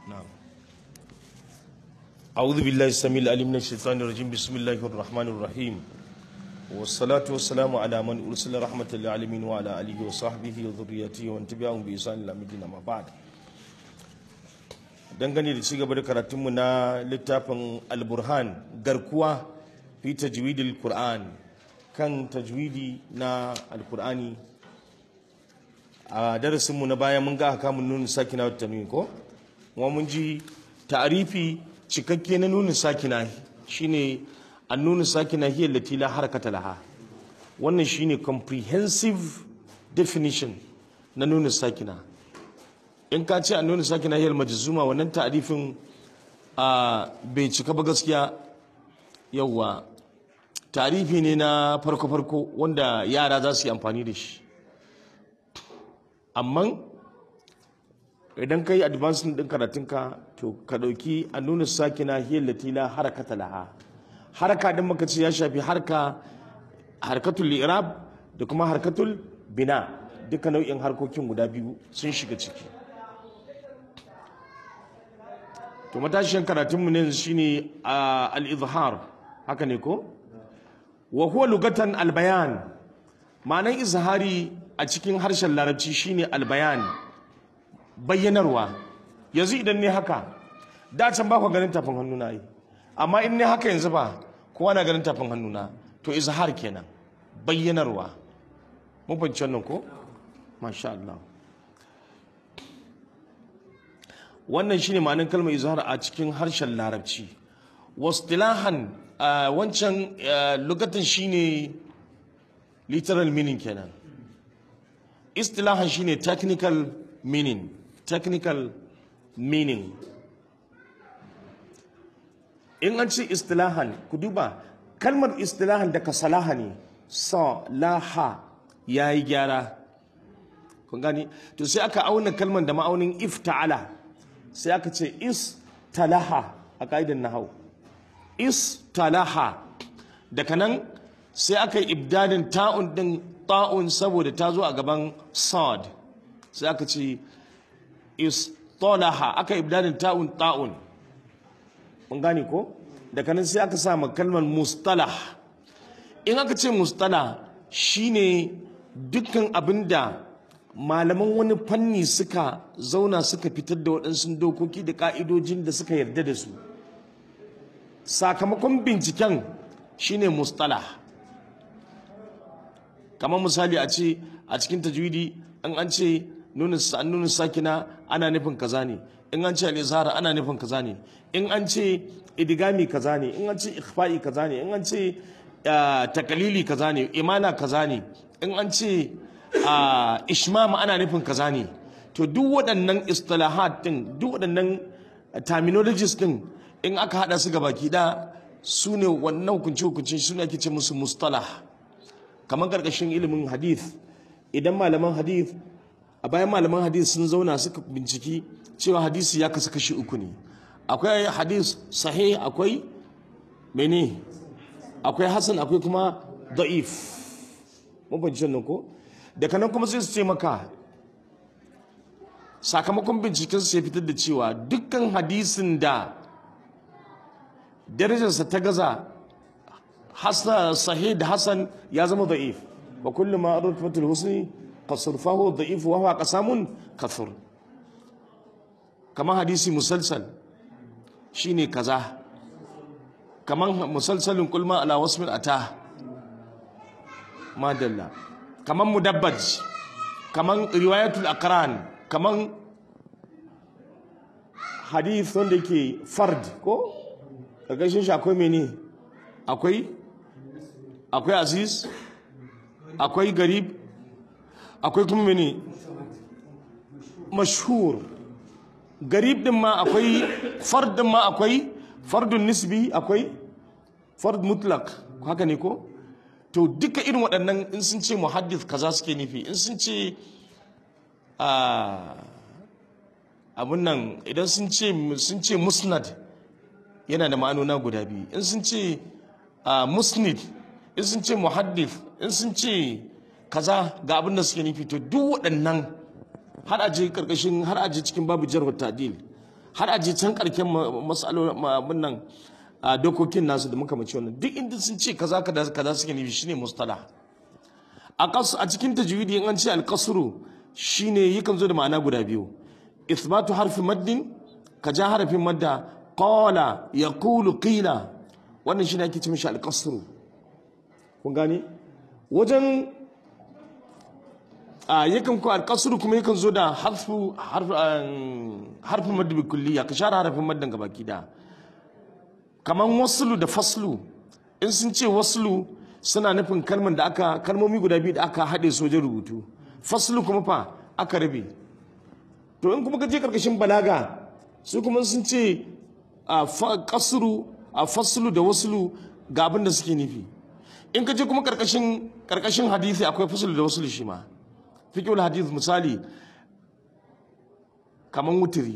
نعم أعوذ بالله السميع العليم من الشيطان الرجيم بسم الله الرحمن الرحيم والصلاة والسلام على من أرسل رحمة للعالمين وعلى آله وصحبه وذريته ومن تبعهم بإحسان إلى مدينة ما بعد dangane da ci gaba da karatunmu na littafin alburhan garkuwa fi tajwidil qur'an kan tajwidi na alkur'ani a darasinmu na baya mun ga haka mun nuna sakina wata tanwin ko kuma mun ji ta'arifi cikakke na nuna sakina shine an nuna sakina hiya lati la harakata laha wannan shine comprehensive definition na nuna sakina in ka ce an nuna sakina hiya majzuma wannan ta'arifin a bai cika ba gaskiya yawwa tarifi ne na farko-farko wanda yara za su yi amfani da shi amma idan ka yi advancing ɗin karatunka to ka ɗauki a nuna sakina hiyar latila harakata laha haraka ɗin maka ce ya shafi harka harkatul irab da kuma harkatul bina duka nau'in harkokin guda biyu sun shiga ciki to matashin karatunmu ne shine al-izhar haka ne ko wa huwa lugatan albayan ma'anan izhari a cikin harshen larabci shine albayan bayyanarwa yanzu idan ne haka da can ba ku ganin tafin hannuna yi amma in ne haka yanzu ba kowa na ganin tafin hannuna to izhar kenan bayyanarwa mun fahimci wannan ko masha Allah wannan shine ma'anan kalmar izhar a cikin harshen larabci wastilahan wancan lugatan shine literal meaning kenan istilahan shine technical meaning technical meaning in an ce istilahan ku duba kalmar istilahan daga salaha ne sa laha ya yi gyara kun gani to sai aka auna kalmar da ma'aunin ifta'ala sai aka ce istalaha a ƙa'idar nahau istalaha daga nan sai aka yi ibdadin ta'un din ta'un saboda ta zo a gaban sad sai aka ce istalaha aka ibdadin ta'un ta'un mun gane ko daga nan sai aka sa kalmar mustalah in aka ce mustalah shine dukkan abinda malaman wani fanni suka zauna suka fitar da waɗansu dokoki da ka'idojin da suka yarda da su sakamakon binciken shine mustalah kamar misali a ce a cikin tajwidi in an ce nuna sakina ana nufin kaza ne in an ce al ana nufin kaza ne in an ce idigami kaza ne in an ce ikhfa'i kaza ne in an ce takalili kaza ne imana kaza ne in an ce ishmama ana nufin kaza ne to duk waɗannan istilahat din duk waɗannan terminologies din in aka hada su gabaki da su ne wannan hukunce hukunce su ne ake ce musu mustalah kamar karkashin ilimin hadith idan malaman hadith a bayan malaman hadith sun zauna suka binciki cewa hadisi ya kasu kashi uku ne akwai hadith sahih akwai mene akwai hasan akwai kuma da'if mun fahimci nan ko daga nan kuma sai su ce maka sakamakon binciken su ya fitar da cewa dukkan hadisin da darajarsa ta gaza hasan sahih da hasan ya zama da'if wa kullu ma arfatul husni qasr fa huwa da'if wa huwa qasamun kathur kamar hadisi musalsal shine kaza kamar musalsalin kulma ala wasmin ata madalla kamar mudabbaj kamar riwayatul aqran kamar hadith wanda yake fard ko ƙarƙashin shi akwai mene akwai akwai aziz akwai garib akwai kuma mene mashhur garib din ma akwai fard din ma akwai fardun nisbi akwai fard mutlak haka ne ko to duka irin waɗannan in sun ce muhaddith kaza suke nufi in sun ce abun nan idan sun ce sun ce musnad yana da ma'anona guda biyu in sun ce musnid in sun ce muhaddith in sun ce kaza ga abin da suke nufi to duk waɗannan har aje karkashin har aje cikin babu jarh ta'dil har a je can karken masalolin nan a dokokin nasu da muka mace wannan duk inda sun ce kaza kaza kaza suke nufi shine mustalah a kasu a cikin tajwidi in an ce alqasru shine yakan zo da ma'ana guda biyu ithbatu harfi maddin ka ja harafin madda qala yaqulu qila wannan shine ake ce mishi alqasru kun gane wajen a yakan ko alqasru kuma yakan zo da harfu harfin madda bi kulliya ka share harafin maddan gabaki da kaman waslu da faslu in sun ce waslu suna nufin kalman da aka kalmomi guda biyu da aka haɗe sojan rubutu faslu kuma fa aka rabe to in kuma ka je karkashin balaga su kuma sun ce a kasru a faslu da waslu ga abin da suke nufi in ka je kuma karkashin karkashin hadisi akwai faslu da waslu shi ma fiqhul hadith misali kaman wutiri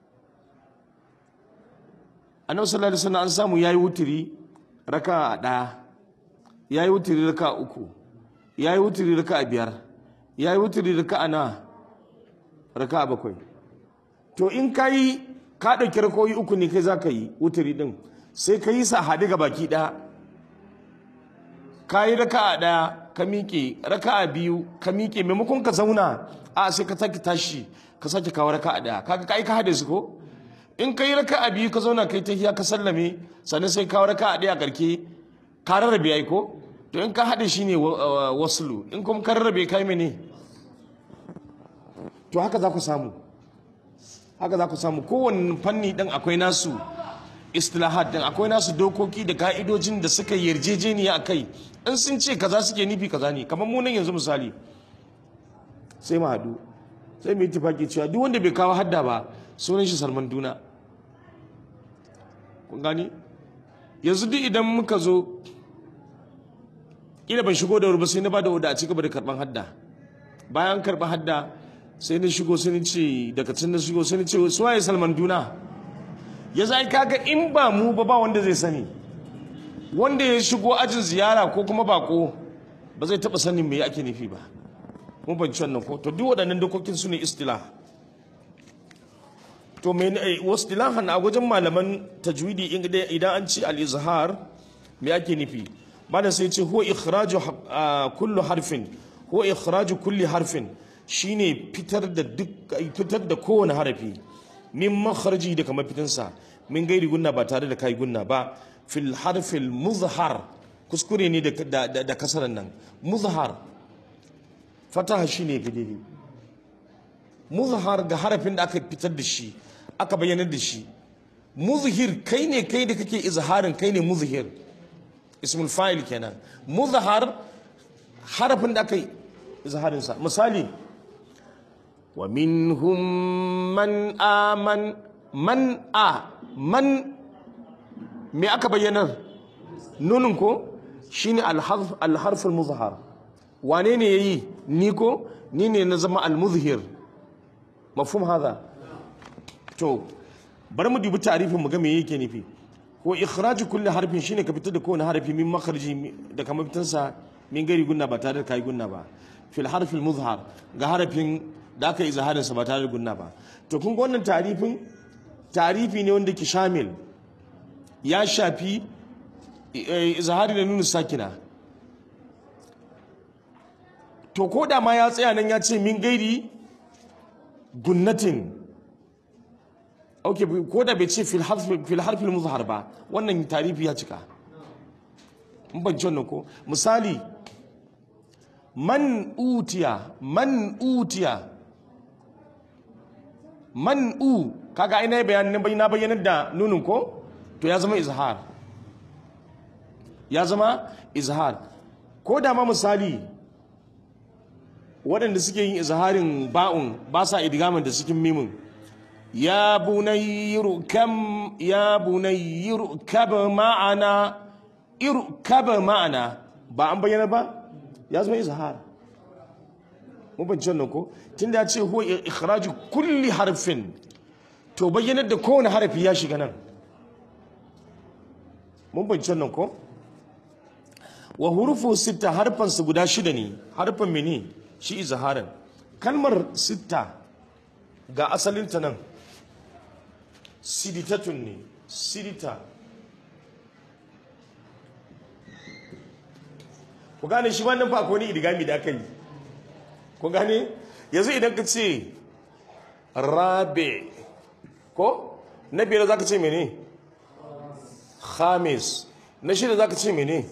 annabi sallallahu alaihi wasallam an samu yayi wutiri raka ɗaya yayi wutiri raka uku yayi wutiri raka biyar yayi wutiri raka na raka bakwai to in kai ka dauki rakoyi uku ne kai zaka yi wutiri din sai ka yi sa hadi ga baki ɗaya ka yi raka ɗaya ka miƙe raka biyu ka miƙe maimakon ka zauna a sai ka sake tashi ka sake kawo raka ɗaya kaga ka yi ka hade su ko in ka yi raka a biyu ka zauna kai tahiya ka sallame sannan sai kawo raka a ɗaya karke ka rarrabe ai ko to in ka haɗe shi ne waslu in kuma ka rarrabe kai mene to haka za ku samu haka za ku samu kowane fanni ɗin akwai nasu istilahat ɗin akwai nasu dokoki da ka'idojin da suka yarjejeniya a kai in sun ce kaza suke nufi kaza ne kamar mu nan yanzu misali sai mu haɗu sai mu yi tufaki cewa duk wanda bai kawo hadda ba sunan shi salman duna kun gani yanzu duk idan muka zo ina ban shigo da wuri ba sai na ba da wada a cigaba da karban hadda bayan karban hadda sai na shigo sai na ce daga can na shigo sai na ce su waye salman duna ya zai kaga in ba mu ba ba wanda zai sani wanda ya shigo ajin ziyara ko kuma bako ba zai taba sanin me ake nufi ba mun ban wannan ko to duk waɗannan dokokin su ne istilah to me wasu dilahan a wajen malaman tajwidi idan an ci al-izhar me ake nufi malam sai ce huwa ikhraju kullu harfin huwa ikhraju kulli harfin shine fitar da duk fitar da kowane harafi min makharji da kamar fitinsa min gairi gunna ba tare da kai gunna ba fil harfil muzhar kuskure ne da da kasaran nan muzhar fataha shine gidiri muzhar ga harafin da aka fitar da shi aka bayyanar da shi muzhir kai ne kai da kake izharin kai ne muzhir ismul fa'il kenan muzhar harafin da aka izharin sa misali wa minhum man aman man a man me aka bayyanar nunin ko shine al-harf al-harf al-muzhar wane ne yayi ni ko ni ne na zama al-muzhir mafhum hada to bari mu dubi tarifin mu ga me yake nufi ko ikhraju kulli harfin shine ka fitar da kowane harfi min makharji da kamar fitan sa min gari gunna ba tare da kai gunna ba fil harfil muzhar ga harafin da aka izharin sa ba tare da gunna ba to kun ga wannan tarifin tarifi ne wanda ke shamil ya shafi izhari da nunu sakina to ko da ma ya tsaya nan ya ce min gairi gunnatin ok ko da bai ce fil harfil muzhar ba wannan tarifi ya cika in ban ci wannan ko misali man utiya man utiya man u kaga ina bayanin na bayyanar da nunin ko to ya zama izhar ya zama izhar ko da ma misali waɗanda suke yin izharin ba'un ba sa idgamin da cikin mimin ya bunayyiru kam ya bunayyiru kab ma'ana irkab ma'ana ba an bayyana ba ya zama izhar mun ban nan ko tunda ya ce huwa ikhraju kulli harfin to bayyanar da kowane harafi ya shiga nan mun ban nan ko wa hurufu sita harfansu guda shida ne harfan mene shi izharin kalmar sita ga asalinta nan siditatun ne sidita ku gane shi wannan fa akwai wani idigami da aka yi ku gane yanzu idan ka ce rabe ko na biyar za ka ce mene khamis na shida za ka ce mene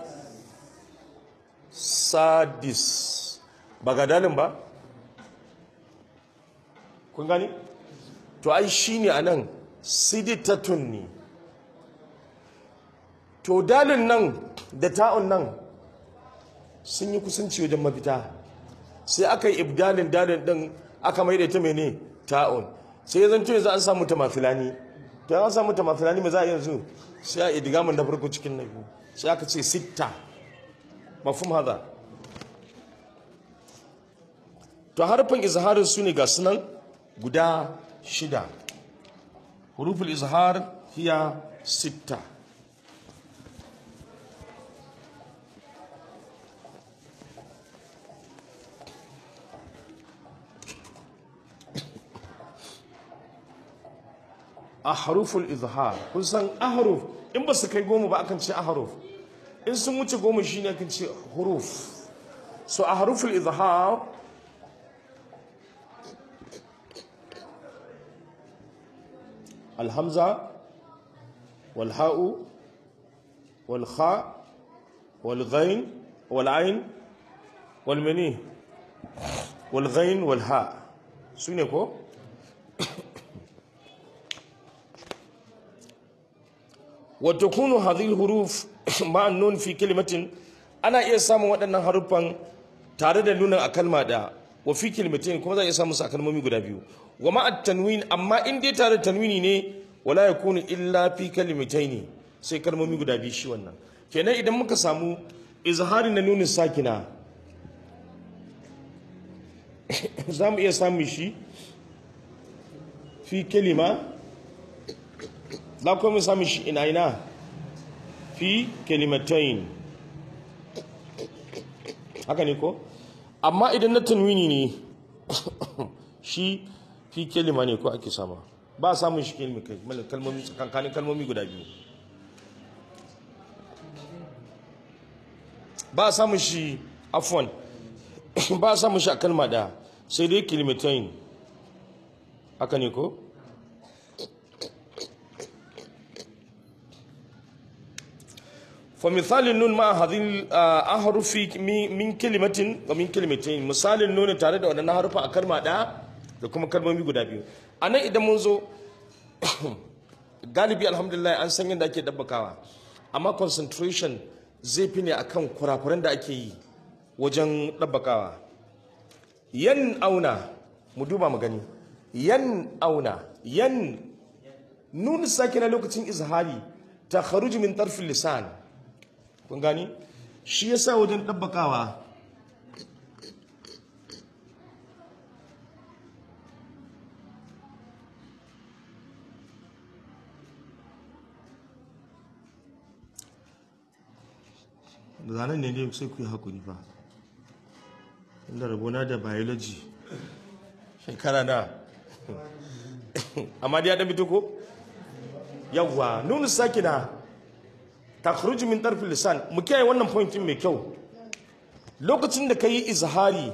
sadis ba ga dalin ba kun gani to ai shi ne a nan siditatun ne to dalin nan da ta'un nan sun yi kusanci wajen mafita sai aka yi ibdalin dalin din aka mai da ita mene ta'un sai ya zanto yanzu an samu tamafilani to an samu tamafilani mai za a yanzu sai a idigamin da farko cikin na biyu sai aka ce sitta mafhum hada to harfin izharin su ne ga sunan guda shida huruful izhar hiya sitta ahruful izhar kun san ahruf in ba su kai goma ba akan ce ahruf in sun wuce goma shine akan ce huruf so ahruful izhar الهمزة والهاء والخاء والغين والعين والمني والغين والهاء سنكو وتكون هذه الحروف مع النون في كلمة أنا iya samun waɗannan haruffan tare da nunin a kalma da wa fi kalimatin kuma za a iya samun su a kalmomi guda biyu wa ma'a tanwin amma in dai tare da tanwini ne wala yakunu illa fi kalimataini sai kalmomi guda biyu shi wannan kenan idan muka samu izhari na nunin sakina za mu iya samun shi fi kalima za kuma mu samun shi ina ina fi kalimatain haka ne ko amma idan na tanwini ne shi fi kalima ne ko ake sama ba samun shi kalmomi tsakankanin kalmomi guda biyu ba samun shi afwan ba samun shi a kalma da sai dai kalimatain haka ne ko فمثال النون مع هذه الأحرف من كلمة ومن كلمتين مثال النون tare da wannan harufa a kalma ɗaya da kuma kalmomi guda biyu anan idan mun zo galibi alhamdulillah an san yadda ake dabbakawa amma concentration zai fi ne akan kurakuran da ake yi wajen dabbakawa yan auna mu duba mu gani yan auna yan nun sakina lokacin izhari ta kharuji min tarfin lisan kun gani shi yasa wajen ɗabbakawa zanen ne ne sai ku yi hakuri fa inda rabona da biology shekara na amma da ya ɗan fito ko yawwa nunu sakina takhruju min tarfi lisan mu kiyaye wannan point mai kyau lokacin da kai izhari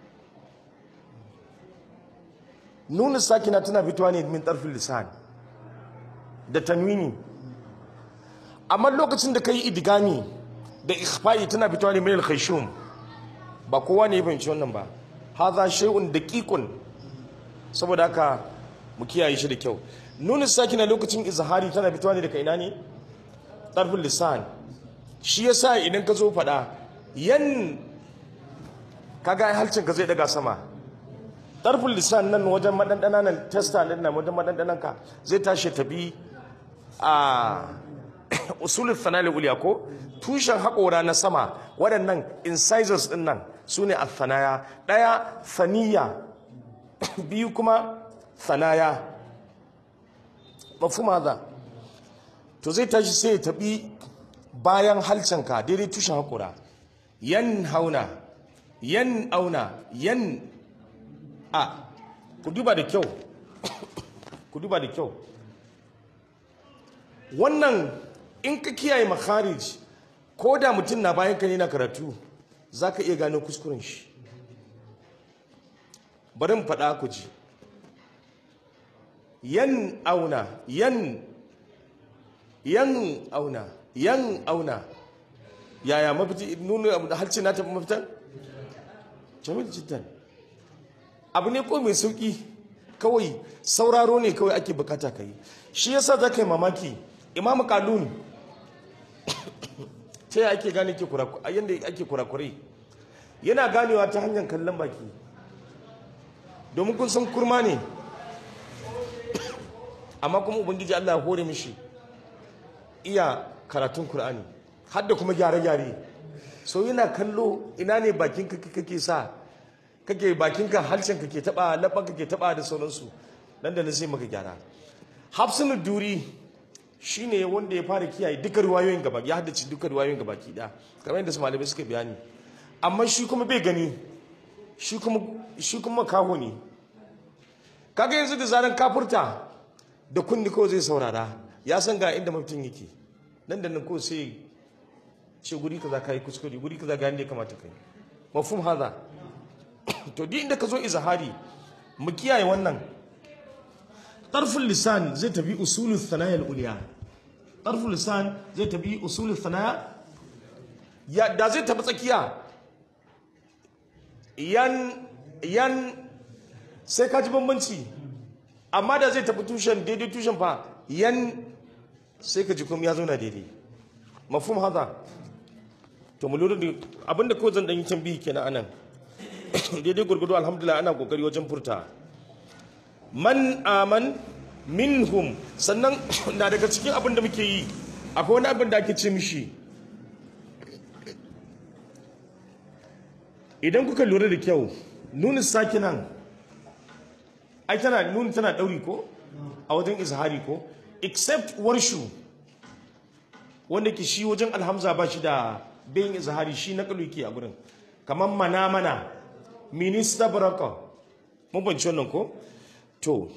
nunu sakina tana fitowa ne min tarfi lisan da tanwini amma lokacin da kai idgami da ikhfa'i tana fitowa ne min al-khayshum ba kowa ne ya fahimci wannan ba hadha shay'un daqiqun saboda haka mu kiyaye shi da kyau nunu sakina lokacin izhari tana fitowa ne daga ina ne ɗarfin lisan shi ya sa idan ka zo faɗa yan kaga halcin ka zai daga sama ɗarfin lisan nan wajen maɗanɗana nan testa ɗin nan wajen maɗanɗanan ka zai tashi tabi a usulul fanali uliya ko tushen haƙora na sama waɗannan incisors ɗin nan su ne athanaya ɗaya thaniya biyu kuma thanaya mafhuma za to zai tashi sai ya tabi bayan halcanka daidai tushen haƙura yan hauna yan auna yan a ku duba da kyau ku duba da kyau wannan in ka kiyaye makharij ko da mutum na bayan ka ne na karatu za ka iya gano kuskuren shi bari mu faɗa ku ji yan auna yan yan auna yan auna yaya mafiti nuna abu da halci na tafi mafitan jamil jiddan abu ne ko mai sauki kawai sauraro ne kawai ake bukata ka yi shi yasa za ka yi mamaki imamu kalun ta yi ake gane yadda ake kurakurai yana ganewa ta hanyar kallon baki domin kun san kurma ne amma kuma ubangiji allah ya hore mishi iya karatun kur'ani har da kuma gyare-gyare so yana kallo ina ne bakinka kake sa kake bakinka harshen kake taba laban kake taba da sauransu nan da nan sai maka gyara hafsinu duri shine wanda ya fara kiyaye duka riwayoyin gaba ya haddace duka riwayoyin gaba ki da kamar yadda su malamai suka bayani amma shi kuma bai gani shi kuma shi kuma kaho ne kaga yanzu da zaran kafurta da kunni ko zai saurara ya san ga inda mutum yake nan da nan ko sai ce guri kaza kai kuskure guri kaza ga yanda ya kamata kai mafhum haza to duk inda ka zo izahari mu kiyaye wannan tarful lisan zai tafi usulul thanaya al-ulya tarful lisan zai tafi usulul thanaya ya da zai tafi tsakiya yan yan sai ka ji bambanci amma da zai tafi tushen daidai tushen fa yan sai ka ji kuma ya zauna daidai mafhum hada to mu lura da abinda ko zan dan yi tambayi kenan anan daidai gurgudu alhamdulillah ana kokari wajen furta man aman minhum sannan na daga cikin abin da muke yi akwai wani abin da ake ce mishi idan kuka lura da kyau nuna sakinan ai tana nuna tana dauri ko a wajen izhari ko except warshu wanda ke shi wajen alhamza ba shi da bayin izhari shi na kalu yake a gurin kamar mana mana minista baraka mun banci wannan ko to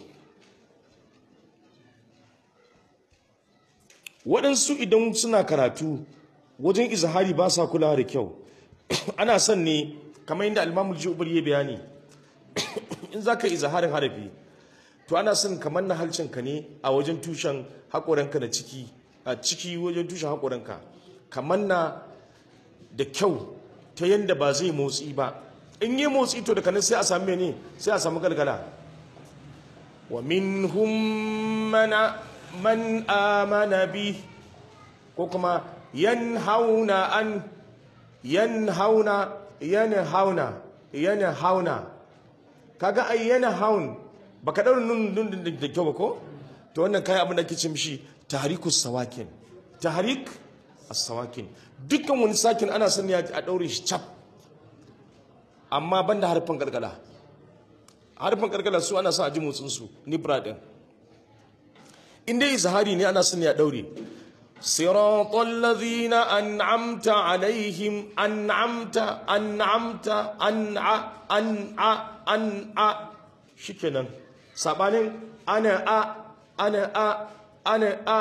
waɗansu idan suna karatu wajen izhari ba sa kulawa da kyau ana son ne kamar yadda almamul jubar ya bayani in za ka izharin harafi to ana son kamar na halcinka ne a wajen tushen haƙoranka na ciki a ciki wajen tushen haƙoranka kamar na da kyau ta yadda ba zai motsi ba in yi motsi to daga nan sai a sami ne sai a samu galgala wa minhum mana man amana bi ko kuma yanhauna an yanhauna yanhauna yanhauna kaga ai yanhaun baka daura nun nun da kyau ba ko to wannan kai abin da ake ce mishi tahrikus sawakin tahrik as-sawakin dukkan wani sakin ana son ya a daure shi cap amma banda harfin gargala harfin gargala su ana son a ji motsin su nibra din in dai izhari ne ana son ya daure صراط الذين أنعمت عليهم أنعمت أنعمت أنع أنع أنع شكرا سبحان أنا أ أنا أ أنا أ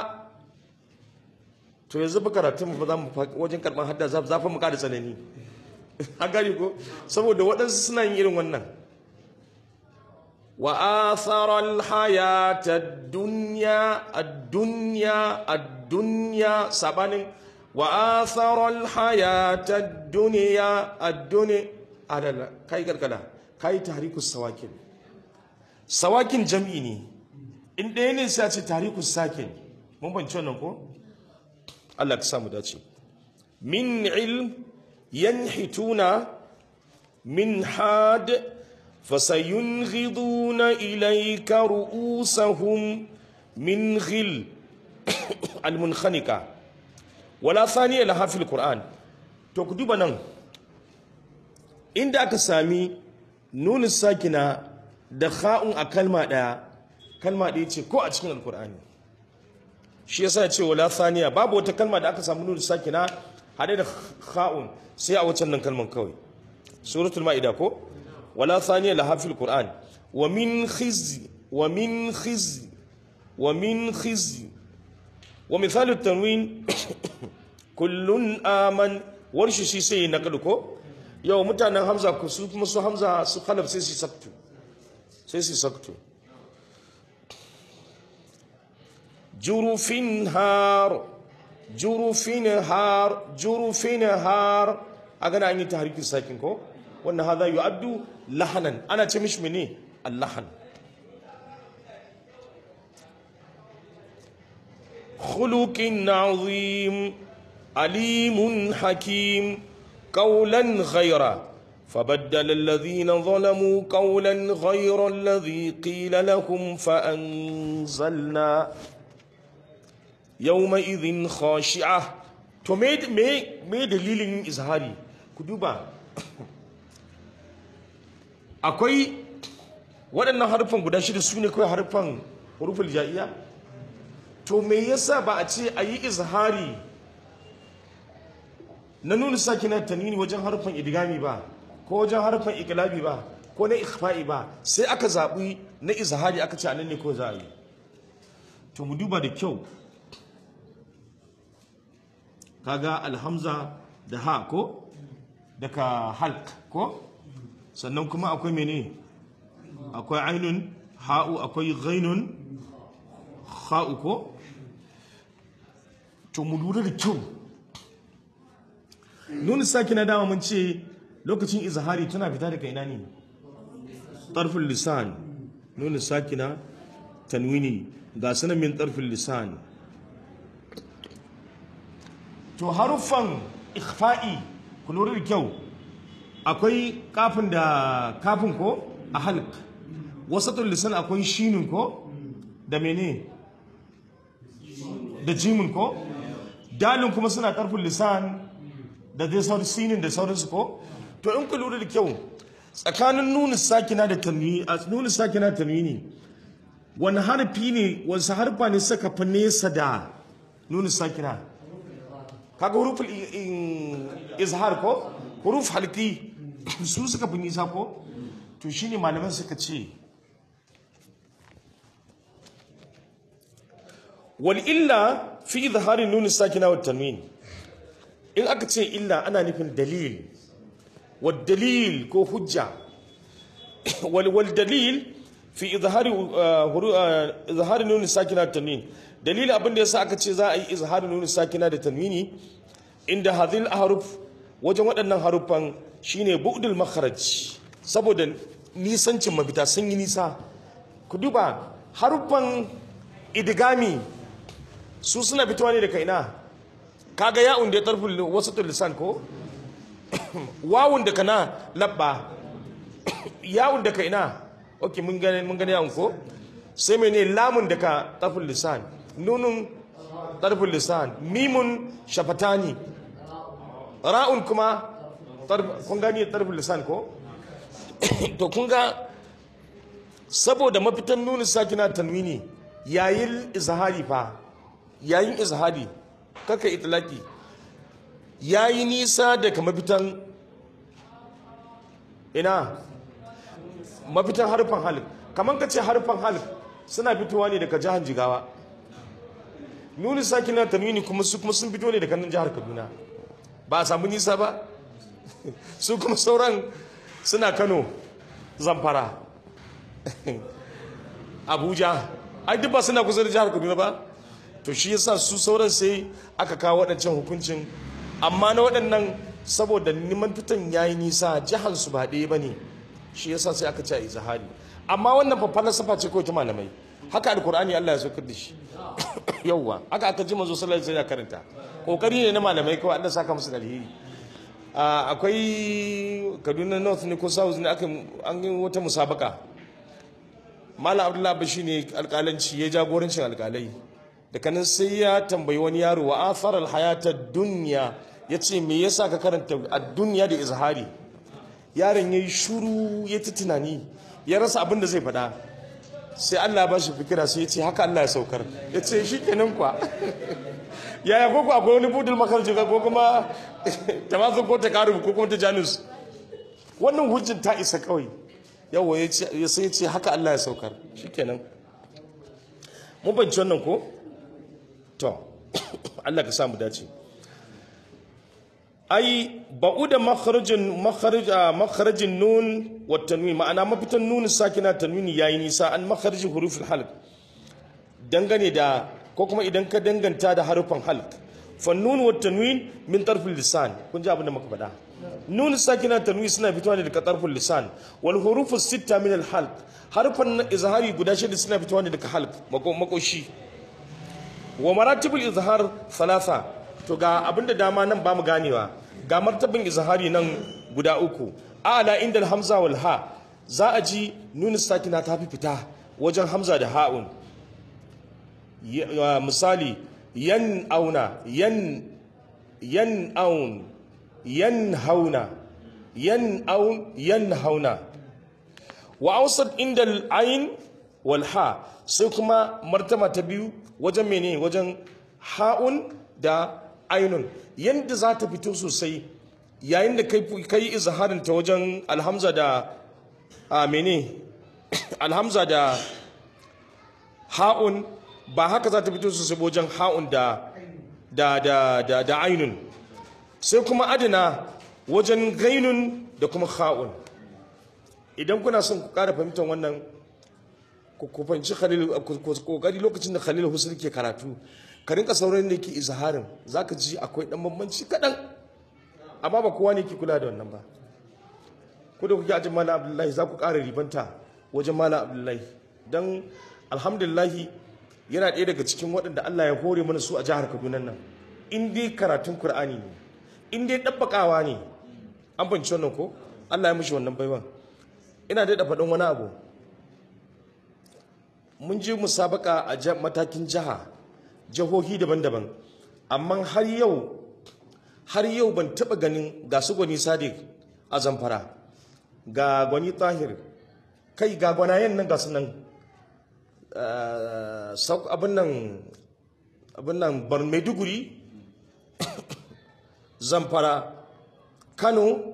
to yanzu ba karatun ba za mu wajen karɓar hadda za fa mu ƙara tsanani a gari ko saboda waɗansu suna yin irin wannan wa atharal hayata dunya ad-dunya ad-dunya sabanin wa atharal hayata dunya ad-dunya adala kai gargada kai tahrikus sawakin sawakin jam'i ne in ɗaya ne sai a ce tahrikus sakin mun bance wannan ko Allah ka samu dace min ilm yanhituna min had فسينغضون إليك رؤوسهم من غل المنخنقة ولا ثانية لها في القرآن تكتب نن inda aka sami nuni sakina da kha'un a kalma ɗaya kalma ɗaya ce ko a cikin alkur'ani shi yasa ce wala thaniya babu wata kalma da aka samu nuni sakina haɗe da kha'un sai a wacan nan kalman kawai suratul ma'ida ko ولا ثانية لها في القرآن ومن خزي ومن خزي ومن خزي wa misalu tanwin kullun aman warshi shi sai na ko yau mutanen hamza ku su kuma su hamza su khalaf sai su saktu sai su saktu jurufin har jurufin har jurufin har a gana an yi tahrikin sakin ko wannan hada yu'addu lahanan ana ce mishi mene allahan khuluqin azim alimun hakim قولا غيره فبدل الذين ظلموا قولا غير الذي قيل لهم فأنزلنا يومئذ خاشعة to me me me dalilin izhari ku duba akwai waɗannan harfan guda shida su ne kawai harfan huruful ja'iya to me yasa ba a ce a yi izhari na nuna sakina tanwini wajen harfan idgami ba ko wajen harfan iklabi ba ko na ikhfa'i ba sai aka zaɓi na izhari aka ce anan ne ko za a yi to mu duba da kyau kaga alhamza da ha ko daga halk ko sannan kuma akwai mene akwai ainun ha'u akwai ghainun ha'u ko to mu lura da kyau nuna saki na dama mun ce lokacin izhari tana fita daga ina ne tarfin lisan nuna saki na tanwini ga sanan min tarfin lisan to haruffan ikhfa'i ku lura da kyau akwai kafin da kafin ko a halk wasatul lisan akwai shinin ko da mene da jimin ko dalin kuma suna tarfin lisan da dai sauran sinin da sauransu ko to in ku lura da kyau tsakanin nuna sakina da tanwini a nuna sakina tanwini wani harfi ne wasu harfa ne suka fi nesa da nuna sakina kaga huruful izhar ko huruf halki su suka fi nisa ko to shine malaman suka ce wal illa fi izharin nuna sakina wa tanwini in aka ce illa ana nufin dalil wa dalil ko hujja wal wal dalil fi izhari izhari nun sakina da tanwin dalil abin da yasa aka ce za a yi izhari nun sakina da tanwini inda hadhil ahruf wajen waɗannan haruffan shine bu'dul makharaj saboda nisancin mafita sun yi nisa ku duba haruffan idgami su suna fitowa ne daga ina kaga ya'un da ya tarfi wasatul lisan ko wawun da kana labba ya'un da ka ina okay mun gane mun gane ya'un ko sai mene lamun da ka tarfin lisan nunun tarfin lisan mimun shafatani ra'un kuma kun gani tarfin lisan ko to kun ga saboda mafitan nunin sakina tanwini yayin izhari fa yayin izhari kaka itlaki ya yi nisa daga mafitan ina mafitan harfan halif kamar ka ce harfan halif suna fitowa ne daga jihar jigawa nuni saki na tanwini kuma su kuma sun fito ne daga nan jihar kaduna ba a samu nisa ba su kuma sauran suna kano zamfara abuja ai duk ba suna kusa da jihar kaduna ba to shi yasa su sauran sai aka kawo waɗancan hukuncin amma na waɗannan saboda neman fitan ya yi nisa jihar su ba ɗaya ba ne shi yasa sai aka ce a izahari amma wannan faffalar safa ce kawai ta malamai haka alkur'ani Allah ya saukar da shi yauwa haka aka ji manzo sallallahu alaihi wasallam karanta kokari ne na malamai kawai Allah saka musu alheri akwai Kaduna North ne ko South ne aka an yi wata musabaka Malam Abdullahi Bashi ne alƙalanci ya jagorancin alƙalai daga nan sai ya tambayi wani yaro wa atharal hayata dunya yace me yasa ka karanta ad-dunya da izhari yaron yayi shuru ya ta tunani ya rasa abin da zai faɗa sai Allah ba shi fikira sai ya ce haka Allah ya saukar ya ce shi kenan kwa yaya ko ku akwai wani budul makarci ko kuma tamazu ko ta karu ko kuma ta janus wannan hujjin ta isa kawai yawa ya sai ya ce haka Allah ya saukar shi kenan mun banci wannan ko to Allah ka samu dace ai ba'uda makharajin makharaja makharajin nun wa tanwin ma'ana mafitan nun sakina tanwini yayi nisa an makharajin huruful halq dangane da ko kuma idan ka danganta da harufan halq fa nun wa tanwin min tarfil lisan kun ji abin da muka faɗa nun sakina tanwin suna fitowa ne daga tarfil lisan wal hurufu sitta min al halq harfan izhari guda shida suna fitowa ne daga halq makoshi wa maratibul izhar thalatha to ga abinda dama nan ba mu ganewa ga martabin izhari nan guda uku ala inda hamza wal ha za a ji nun sakina ta fi fita wajen hamza da ha'un misali yan auna yan yan aun yan hauna yan aun yan hauna wa ausat inda al-ain wal ha sai kuma martaba ta biyu wajen mene wajen ha'un da ainun yadda za ta fito sosai yayin da kai izharin ta wajen alhamza da a mene alhamza da ha'un ba haka za ta fito sosai wajen ha'un da da da da da ainun sai kuma adana wajen gainun da kuma ha'un idan kuna son ku ƙara fahimtar wannan ku fahimci khalil kokari lokacin da khalil husul ke karatu ka rinka sauran da yake izharin zaka ji akwai dan bambanci kadan amma ba kowa ne ke kula da wannan ba ku da kuke ajin malam abdullahi za ku ƙara ribanta wajen malam abdullahi dan alhamdulillah yana ɗaya daga cikin waɗanda Allah ya hore mana su a jihar Kaduna nan in dai karatun Qur'ani ne in dai dabbakawa ne an fahimci wannan ko Allah ya mishi wannan baiwan ina da faɗin wani abu mun je musabaka a matakin jiha jihohi daban-daban amma har yau har yau ban taba ganin ga su gwani sadiq a zamfara ga gwani tahir kai ga gwanayen nan ga su nan abin nan abin nan bar maiduguri zamfara kano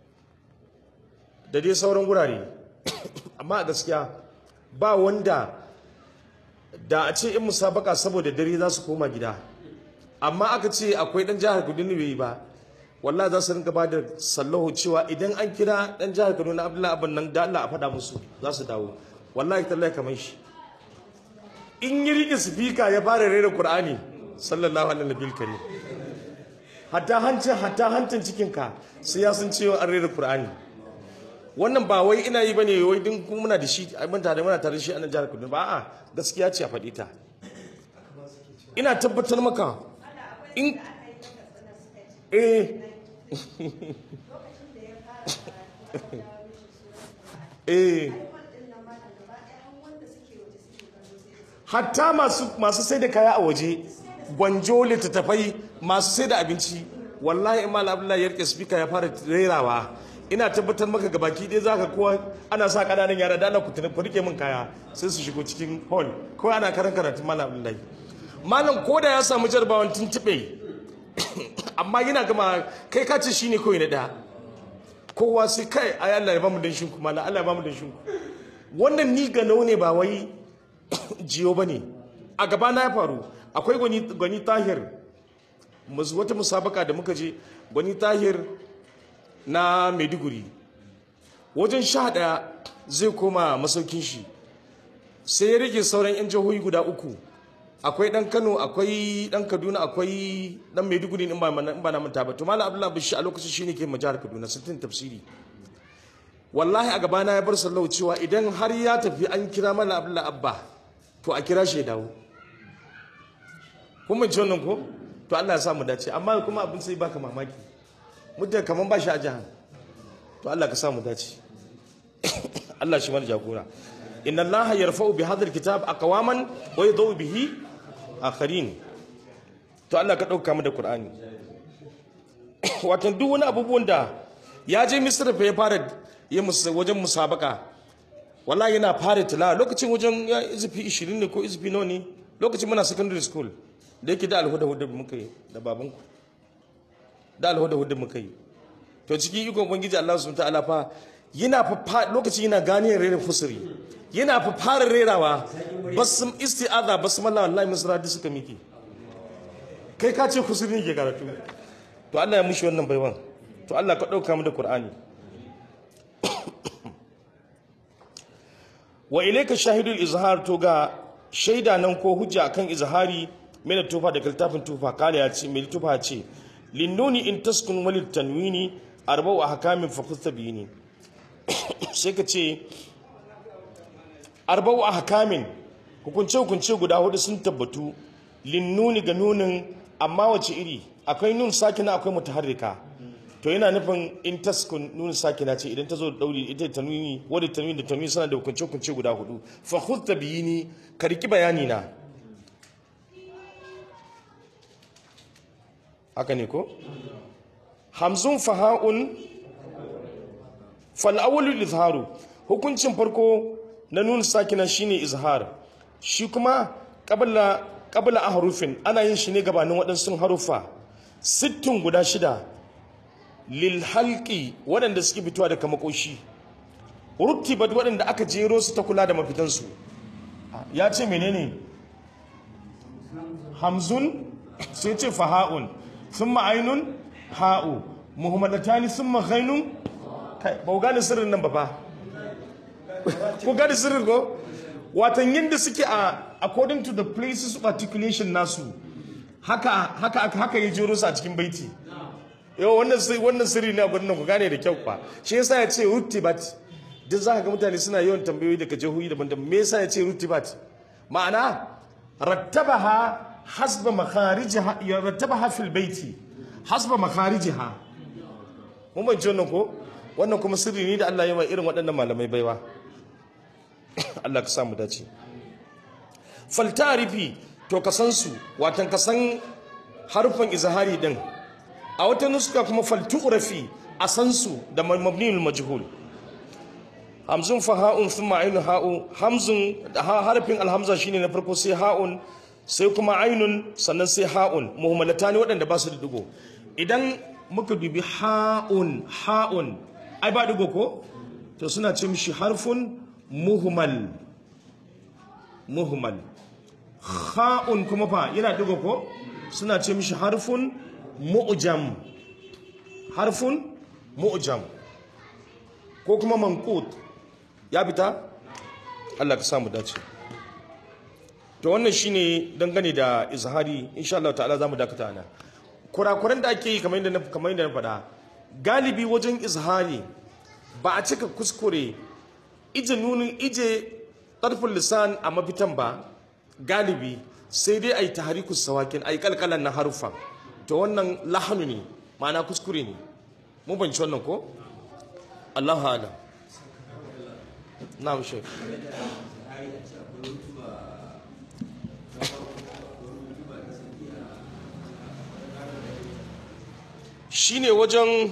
da dai sauran wurare amma a gaskiya ba wanda da a ce in musabaka saboda dare za su koma gida amma aka ce akwai dan jihar Kaduna bai yi ba wallahi za su rinka ba da sallahu cewa idan an kira dan jihar Kaduna Abdullahi abin nan da Allah a faɗa musu za su dawo wallahi tallahi kamar shi in yi rike sifika ya fara rera Qur'ani sallallahu alaihi nabiyil karim hatta hancin hatta hancin cikin ka sai ya san cewa an rera Qur'ani wannan ba wai ina yi bane wai din kuma muna da shi mun tare muna tare da shi a nan jihar Kaduna ba a'a gaskiya ce a faɗi ta ina tabbatar maka in eh eh hatta masu masu sai da kaya a waje gwanjo littattafai masu sai da abinci wallahi imam abdullahi ya rike speaker ya fara rerawa ina tabbatar maka ga baki ɗaya zaka kowa ana sa ƙananan yara da ana ku rike min kaya sai su shigo cikin hall ko ana karan karatun malam abdullahi malam ko da ya samu jarabawan tuntuɓe amma yana gama kai ka ce shine kawai na ɗaya kowa sai kai ai Allah ya bamu dan shinku malam Allah ya bamu dan shinku wannan ni ga ne ba wai jiyo bane a gaba na ya faru akwai gwani gwani tahir wata musabaka da muka je gwani tahir na maiduguri wajen sha ɗaya zai koma masaukin shi sai ya rage sauran 'yan jihohi guda uku akwai ɗan kano akwai ɗan kaduna akwai ɗan maiduguri in ba na manta ba to malam abdullahi bishi a lokacin shi ne ke majahar kaduna sittin tafsiri wallahi a gabana ya bar sallau cewa idan har ya tafi an kira malam abdullahi abba to a kira shi ya dawo kun ci wannan ko to allah ya sa mu dace amma kuma abin sai baka mamaki mutum kamar ba shi a jihar to Allah ka samu dace Allah shi mana jagora inna Allah yarfa'u bi hadha alkitab aqwaman wa yadau bihi akharin to Allah ka dauka mu da Qur'ani wato duk wani abubuwan da ya je Misr fa ya fara yi wajen musabaka wallahi yana fara tilawa lokacin wajen ya izifi 20 ne ko izifi nawa ne lokacin muna secondary school da yake da alhuda hudu muka yi da babanku da alhuda hudu muka yi to cikin ikon ubangiji Allah subhanahu ta'ala fa yana fa lokaci yana gane rera fusuri yana fa fara rerawa basum isti'aza basmalla wallahi musra da suka miki kai ka ce kusuri ke karatu to Allah ya mushi wannan baiwan to Allah ka ɗauka mu da Qur'ani wa ilayka shahidul izhar to ga shaida nan ko hujja akan izhari mai tufa da littafin tufa kala ya ce mai tufa ce linnuni in taskun walil tanwini arba'u ahkamin fa kustabini sai ka ce arba'u ahkamin hukunce hukunce guda hudu sun tabbatu linnuni ga nunin amma wace iri akwai nun sakina akwai mutaharrika to yana nufin in taskun nun sakina ce idan ta zo da dauri ita tanwini wadda tanwini da tanwini suna da hukunce hukunce guda hudu fa khutta biyini ka riki bayani na haka ne ko hamzun faha'un fal awwalu izharu hukuncin farko na nun sakina shine izhar shi kuma qabla qabla ahrufin ana yin shi ne gabanin waɗansu harufa sittin guda shida lil halqi waɗanda suke fitowa daga makoshi rutibat waɗanda aka jero su ta kula da mafitansu ya ce menene hamzun sai ce faha'un thumma ainun ha'u muhammadatani thumma ghainun kai ba ku gane sirrin nan ba fa ku gane sirrin ko watan yadda suke a according to the places of articulation nasu haka haka haka ya jero su a cikin baiti yau wannan sai wannan sirri ne a gurin ku gane da kyau fa shi yasa ya ce rutibat duk za ka ga mutane suna yawan tambayoyi daga jihohi daban-daban me yasa ya ce rutibat ma'ana rattabaha hasba makharijiha ya rattabaha fil baiti hasba makharijiha mun ban wannan ko wannan kuma sirri ne da Allah ya mai irin waɗannan malamai baiwa Allah ka samu dace faltarifi to ka san su watan ka san harfan izhari din a wata nuska kuma faltu'rafi a san su da mabniul majhul hamzun fa ha'un thumma ainun ha'u hamzun harfin alhamza shine na farko sai ha'un sai kuma ainun sannan sai ha'un muhammalatani waɗanda ba su da digo idan muka dubi ha'un ha'un ai ba digo ko to suna ce mishi harfun muhmal muhmal kha'un kuma fa yana digo ko suna ce mishi harfun mu'jam harfun mu'jam ko kuma manqut ya fita Allah ka samu dace to wannan shine dangane da izhari insha Allah ta'ala zamu dakata ana kurakuran da ake yi kamar yadda na kamar yadda na faɗa galibi wajen izhari ba a cika kuskure ije nunin ije tarfin lisan a mafitan ba galibi sai dai ai tahrikus sawakin ai kalkalan na harufa to wannan lahanu ne ma'ana kuskure ne mun banci wannan ko Allahu a'lam na'am shek shine wajen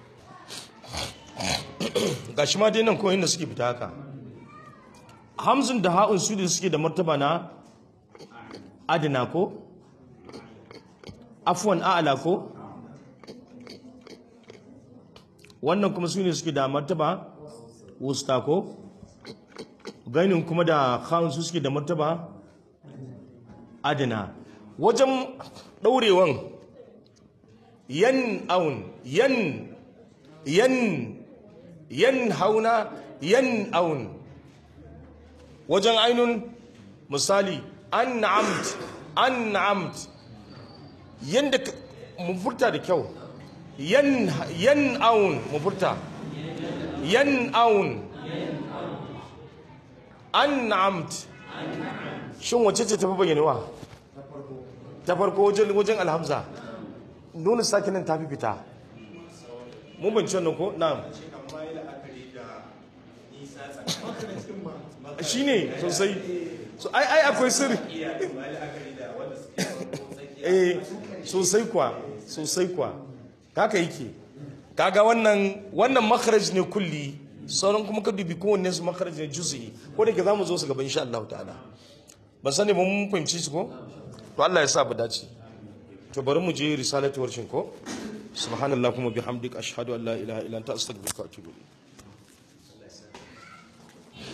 gashi ma dai nan ko inda suke fita haka hamzun da ha'un su da suke da martaba na adina ko afwan a'ala ko wannan kuma su ne suke da martaba wusta ko gainin kuma da ha'un su suke da martaba adina wajen ɗaurewan yan aun yan yan yan hauna yan aun wajen ainun misali an amt an amt yanda mu furta da kyau yan yan aun mu furta yan aun an amt shin wace ce tafi bayyanewa ta farko wajen wajen alhamza nuna sakinin tafi fita mun bince wannan ko na'am shine sosai so ai ai akwai sirri eh sosai kwa sosai kwa haka yake kaga wannan wannan makharaj ne kulli sauran kuma ka dubi kowanne su makharaj ne juz'i ko da ke zamu zo su gaba insha Allah ta'ala ban sani mun fahimci su ko to Allah ya sa bu dace to bari mu je risalatu warshin ko subhanallahumma bihamdika ashhadu an la ilaha illa anta astaghfiruka wa atubu ilayk